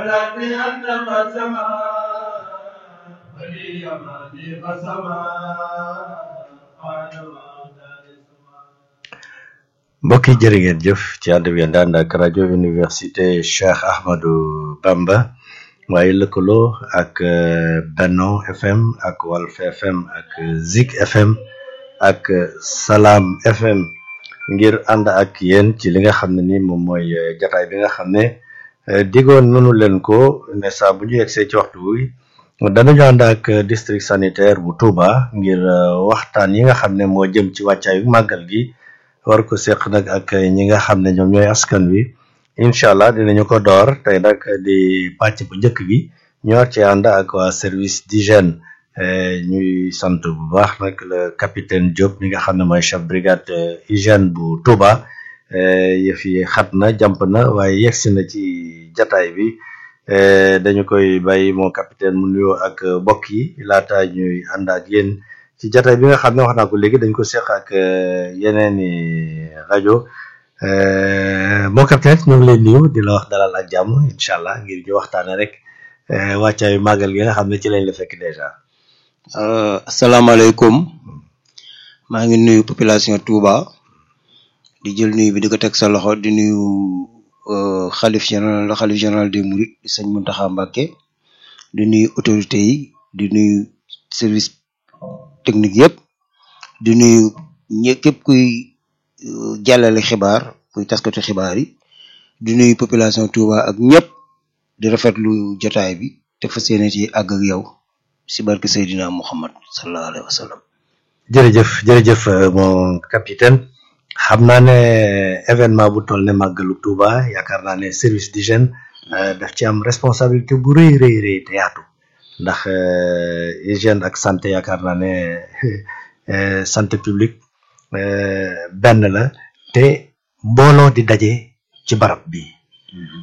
ولكن أنت قسما ولي مالي قسما قال ما دار سما mbokk yi jërë ngeen jëf ci ànd bi ngeen ànd ak rajo université Cheikh Ahmadou Bamba waaye lëkkaloo ak euh, Benno FM ak Walf FM ak Zik FM ak euh, Salam FM ngir ànd ak yéen ci li nga xam ne ni moom mooy euh, jataay bi nga xam ne euh, digoon nanu leen ko ne saa bu ñu yegsee ci waxtu wi danañu ànd ak euh, district sanitaire bu Touba ngir euh, waxtaan yi nga xam ne moo jëm ci wàccaayu màggal gi war ko seq nag ak ñi nga xam ne ñoom ñooy askan wi incha allah dinañu ko door tey nag di pàcc bu njëkk bi ñu war ci ànd ak waa service d'hygiène eh, ñuy sant bu baax nag le capitaine Diop mi nga xam ne mooy chef brigade eh, hygiène bu Touba eh, yëf yi xat na jàmp na waaye yegsi na ci jataay bi eh, dañu koy bàyyi moo capitaine mu nuyoo ak mbokk yi laata ñuy ànd ak yéen ci jataay bi nga xam ne wax naa ko léegi dañ ko seq ak eh, yeneen i rajo eh, moo capitaine ñu ngi lay nuyu di la wax dalal ak jàmm incha allah ngir ñu waxtaane rek eh, wàccaayu màggal gi nga xam ne ci lañ la fekk dèjà. Uh, asalaamaaleykum maa ngi nuyu population Touba di jël nuyu bi di ko teg sa loxo di nuyu uh, xalif général xalif général des Mourides di sëñ Mountakha Mbacké di nuyu autorités yi di nuyu service technique yëpp di nuyu ñë képp kuy uh, jàllale xibaar kuy taskatu xibaar yi di nuyu population Touba ak ñëpp di rafetlu jotaay bi te fas yéene ci àgg ak yow si barke Seydina Muhammad sallallahu alayhi wa sallam jërëjëf jërëjëf euh, mon capitaine xam naa ne événement bu toll ne màggalu Touba yaakaar naa ne service d'hygiène euh, daf ci am responsabilité bu rëy rëy rëy te yaatu ndax euh, hygiène ak santé yaakaar naa ne euh, santé publique euh, benn la te mbooloo di daje ci barab bi